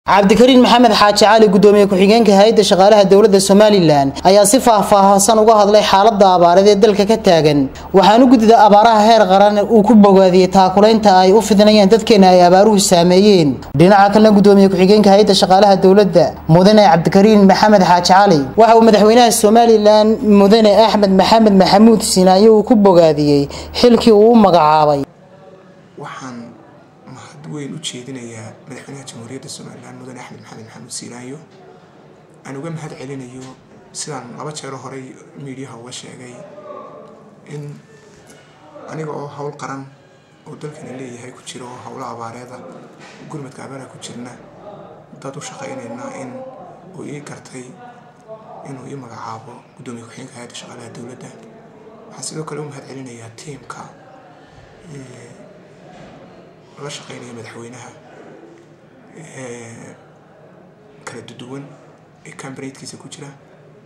cabdikariin maxamed xaaji cali gudoomiye ku-xigeenka hay-adda shaqaalaha dowladda somalilan ayaa si faahfaahsan uga hadlay xaalada abaareed ee dalka ka taagan waxaanu gudida abaaraha heer qaran uu ku bogaadiyey taakulaynta ay u fidinayaan dadkeena ay abaaruhu saameeyeen dhinaca kalena gudoomiye ku-xigeenka hay-adda shaqaalaha dowladda mudane cabdikariin maxamed xaaji cali waxa uu madaxweynaha somalilan mudane axmed maxamed maxamuud sinaayo uu ku bogaadiyey xilkii uu u magacaabay waxaan mahad weyn u jeedinayaa madaxweynaha jamhuuriyadda somalilan mudane axmed maxamed maxamuud siiraayo aan uga mahad celinayo sidaan laba jeero horey miidiyaha uga sheegay in aniga oo howl qaran oo dalkana leeyahay ku jira oo howlo abaareeda gurmadka abaaraha ku jirna dad u shaqaynaynaa in uu ii gartay inuu ii magacaabo guddoomiye ku-xigeenka hay-adda shaqaalaha dowladda waxaan sidoo kale u mahad celinayaa tiimka la shaqeynaya madaxweynaha kala duduwan ee cambaneydkiisa ku jira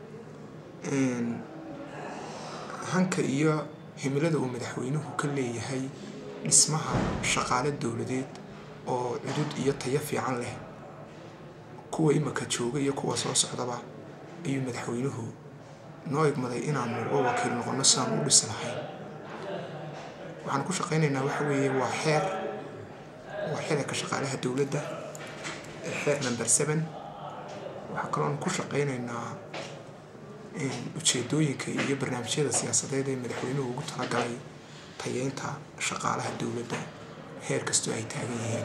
hanka iyo himilada uu madaxweynuhu ka leeyahay dhismaha shaqaale dowladeed oo cudud iyo tayo fiican leh kuwa imaka jooga iyo kuwa soo socdaba ayuu madaxweynuhu noo igmaday inaanu uga wakiil noqono sidaan u dhisi lahayn waxaan ku shaqaynaynaa waxa weeye waa xeer waa xeerka shaqaalaha dowladda ee xeer number seven waxaa kaloon ku shaqaynaynaa ujeedooyinka iyo barnaamijyada siyaasadeed ee madaxweynuhu ugu talagalay tayeynta shaqaalaha dowladda heer kastoo ay taagan yihiin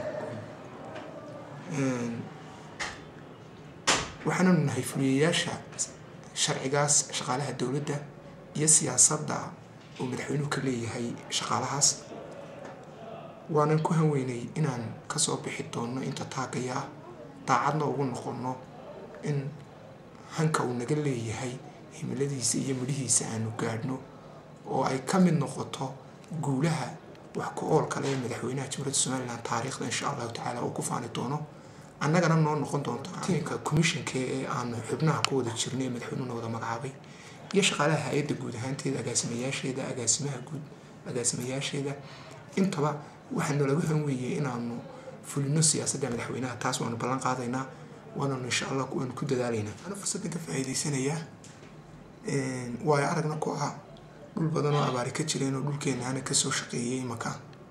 waxaananu nahay fuliyayaasha sharcigaas shaqaalaha dowladda iyo siyaasadda uu madaxweynuhu ka leeyahay shaqaalahaas waanan ku hanweynay inaan kasoo bixi doonno inta taagaya ah daacadna ugu noqonno in hanka uu naga leeyahay himiladiisa iyo midhihiisa aanu gaadhno oo ay ka mid noqoto guulaha wax ku ool kale ee madaxweynaha jamhuuriyadda somalilan taariikhda insha allahu tacaala uu ku faani doono annagana noo noqon doonto tiinka commissionka ee aanu xubnaha ku wada jirnay ee madaxweynuhuna wada magacaabay iyo shaqaalaha hay-adda guud ahaanteeda agaasimayaasheeda agaasimaha guud agaasimayaasheeda intaba waxaa nalagu hanweeyey inaanu fulino siyaasadda madaxweynaha taas waanu ballan qaadaynaa waananu insha allah waanu ku dadaalaynaa ana fursaddan ka faa'iidaysanayaa waayo aragna ku ah dhul badan oo abaari ka jireen oo dhulkeenaana kasoo shaqeeyey imaka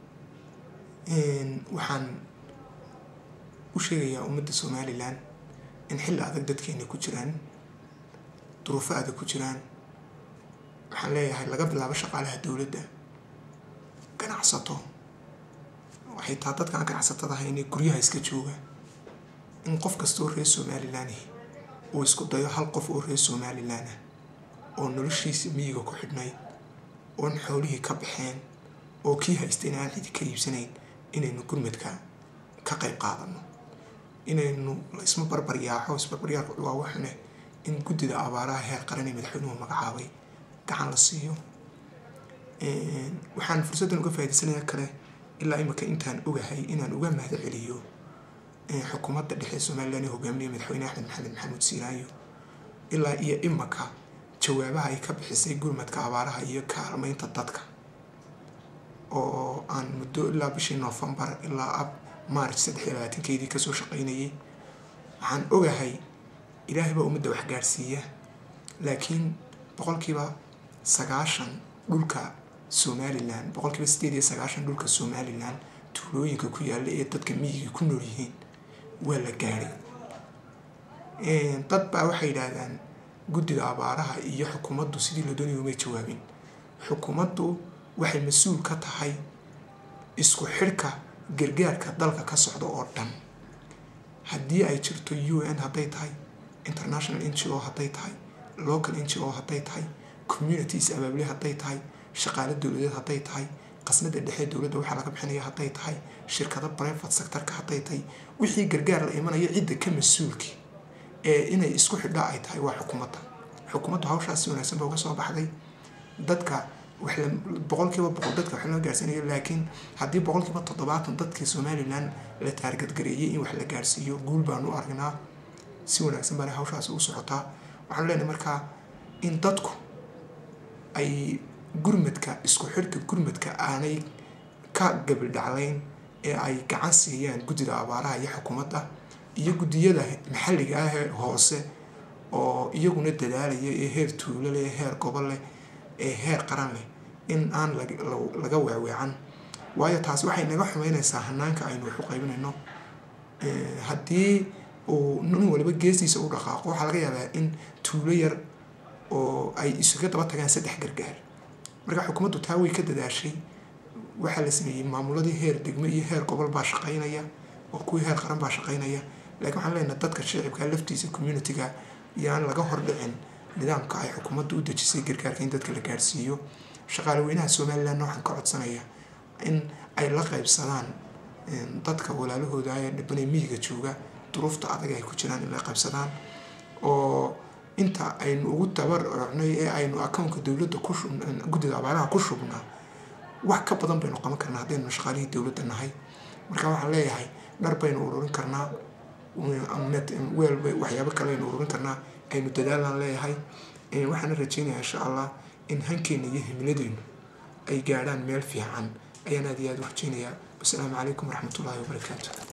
waxaan u sheegayaa ummadda somalilan in xilli adag dadkeena ku jiraan duruufo adag ku jiraan waxaan leeyahay laga bilaabo shaqaalaha dowladda ganacsato waxay taa dadkaan ganacsatada ahayn ee guryaha iska jooga in qof kasta oo reer somalilan uu isku dayo hal qof oo reer somalilan ah oo noloshiisa miyiga ku xidhnayd oon xoolihii ka baxeen oo kii haystayna aan cidi ka iibsanayn inaynu gurmadka ka qayb qaadano inaynu isma barbaryaaxo isbarbaryaalka waa waxune in guddida abaaraha heer qaran ee madaxweynuhu magacaabay gacan la siiyo waxaan fursaddan uga faa'idaysanayaa kale ilaa imika intaan ogahay inaan uga mahad celiyo xukuumadda dhexe somalilan ee hogaaminaya madaxweyne axmed maxamed maxamuud siiraayo ilaa iyo imaka jawaabaha ay ka bixisay gurmadka abaaraha iyo kaalmeynta dadka oo aan muddo ilaa bishii noofembar ilaa ab maarch saddex iyo labaatankeedii kasoo shaqaynayay waxaan ogahay ilaahay baa ummadda wax gaadhsiiya laakiin boqolkiiba sagaashan dhulka somalilan boqolkiiba sideed iyo sagaashan dhulka somalilan tuulooyinka ku yaalla ee dadka miyiga ku nool yihiin waa la gaadhay dad baa waxay yidhaahdaan guddida abaaraha iyo xukuumaddu sidii la doonaya umay jawaabin xukuumaddu waxay mas-uul ka tahay isku xidhka gargaarka dalka ka socda oo dhan haddii ay jirto u n hadday tahay international n g o hadday tahay local n g o hadday tahay communities abaabule hadday tahay shaqaale dowladeed hadday tahay qasnada dhexe dowladda waxaa laga bixinaya hadday tahay shirkado private sectorka hadday tahay wixii gargaar la imanaya cidda ka mas-uulki ee inay isku xidhaa ay tahay waa xukuumadda xukuumaddu hawshaas si wanaagsan ba uga soo baxday dadka boqolkiiba boqol dadka wax loo gaarsiinayo laakiin haddii boqolkiiba toddobaatan dadkii somalilan la taargadgareeyay in wax la gaarsiiyo guul baanu aragnaa si wanaagsan baana hawshaasi u socotaa waxaanu leenahay markaa in dadku ay gurmadka isku xidhka gurmadka aanay ka gabildhaclayn ee ay gacan siiyaan guddida abaaraha iyo xukuumadda iyo guddiyada maxalliga ah ee hoose oo iyaguna dadaalaya ee heer tuulo leh ee heer gobol leh ee heer qaran leh in aan laga weeweecan waayo taasi waxay naga xumeyneysaa hanaanka aynu wax u qaybinayno haddii uu nin waliba geestiisa u dhaqaaqo waxaa laga yaabaa in tuulo yar oo ay isuga daba tagaan saddex gargaar marka xukuumaddu taa way ka dadaashay waxaa la sameeyey maamuladii heer degmo iyo heer gobol baa shaqeynaya oo kuwii heer qaran baa shaqeynaya laakiin waxaan leenahay dadka shicibka laftiisa communitiga yaan laga hordhicin nidaamka ay xukuumaddu u dejisay gargaarka in dadka la gaarsiiyo shaqaale weynaha somaliland waxaan ka codsanaya in ay la qaybsadaan dadka walaalahooda ee dhibanay miyiga jooga duruufta adag ay ku jiraan in la qaybsadaan oo inta aynu ugu tabarcnay ee aynu akownka dowladda ku guddida abaaraha ku shubnaa wax ka badan baynu qaban karnaa haddaynu shaqaalihii dowladda nahay marka waxaan leeyahay dhar baynu ururin karnaa weel waxyaabo kale aynu ururin karnaa aynu dadaalaan leeyahay waxaana rajeynayaa insha allah in hankeena iyo himiladeynu ay gaadhaan meel fiican ayaan aad iyo aad u rajeynayaa wasalaamu calaykum waraxmatullaahi wabarakaatu